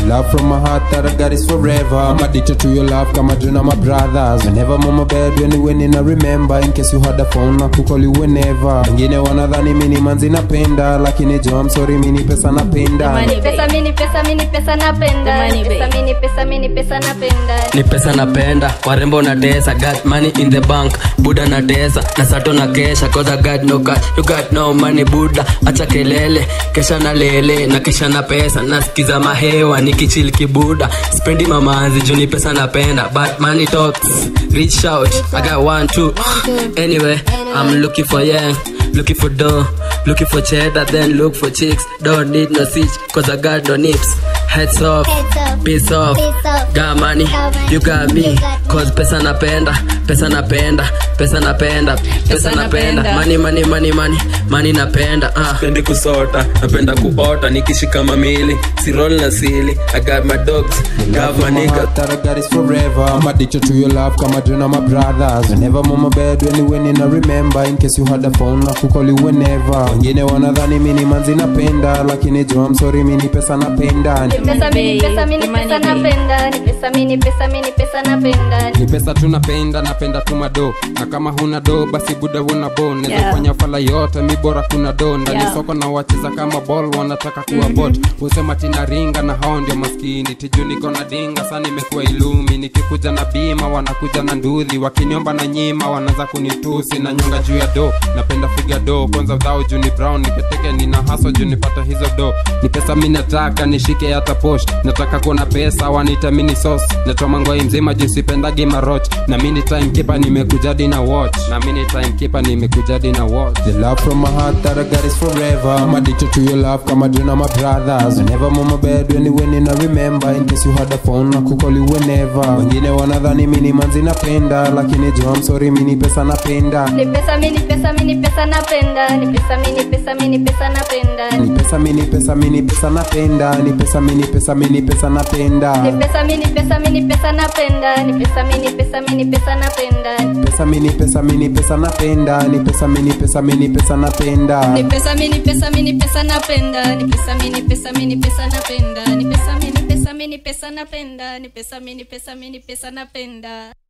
love from my heart that I got is forever. I'm addicted to your love, kama Juna my brothers. Whenever I'm on my bed, when you winning, I remember. In case you had a phone, I could call you whenever. Wengine wanadhani mini manzi napenda, lakini jo, I'm sorry, mini pesa napenda. Money pesa mini pesa mini pesa napenda Money pesa babe. mini pesa mini pesa napenda ni pesa napenda warembo na desa got money in the bank buda na desa na sato na kesha cause I got no cash you got no money buda acha kelele kesha na lele na kisha na pesa nasikiza mahewa nikichili kibuda spendi mamanzi juu ni pesa napenda but money talks reach out I got one two anyway I'm looking for young looking for dough looking for cheddar then look for chicks don't need no switch cause I got no nips heads off Heads up. Peace off. Peace off. Got money, Got money. you got me. You got me. Cause pesa napenda, pesa napenda, pesa napenda, pesa Pesa napenda. napenda. Money, money, money, money, money napenda. Ah. Pendi kusota, napenda kuota, nikishika mamili, si roll na sili. I got my dogs, got my From my nigga. heart that I got is forever. I'm addicted to your love, kama Juna my brothers. Whenever I'm on my bed, when you winning, I remember. In case you had a phone, I could call you whenever. Wengine wanadhani mini manzi napenda, lakini jo, I'm sorry, mini pesa napenda. pesa mini pesa mini Money pesa babe. napenda ni pesa mini pesa mini pesa napenda ni pesa tunapenda napenda tu mado na kama huna do basi buda una bo neza Yeah. fanya fala yote mi bora kuna do ndani Yeah. soko na wacheza kama ball wanataka kuwa bot husema tina ringa na hao ndio maskini tiju niko na dinga sana imekuwa ilumi nikikuja na bima wanakuja na ndudhi wakiniomba na nyima wanaanza kunitusi na nyonga juu ya do napenda figa do kwanza dhao juu ni brown niketeke nina haso juu nipata hizo do ni pesa mi nataka nishike hata posh nataka kuona pesa wanita mini sauce natoma ngoi mzima juu sipendagi maroch na mini timekeeper nimekujadi na watch na mini timekeeper nimekujadi na watch The love from my heart that I got is forever. I'm addicted to your love, kama Juna my brothers. Whenever I'm on my bed, when you winning, I remember. In case you had a phone, I could call you whenever. Wengine wanadhani mini manzi napenda, lakini jo, I'm sorry, mini pesa napenda. ni pesa mini pesa mini pesa napenda ni pesa mini pesa mini pesa napenda Ni pesa mini pesa mini pesa napenda. Ni pesa mini pesa mini pesa napenda. ni pesa mini pesa mini pesa napenda ni pesa mini pesa mini pesa napenda Pesa mini pesa mini pesa napenda. Ni pesa mini pesa mini pesa napenda. ni pesa mini pesa mini pesa napenda ni pesa mini pesa mini pesa napenda ni pesa mini pesa mini pesa napenda ni pesa mini pesa mini pesa napenda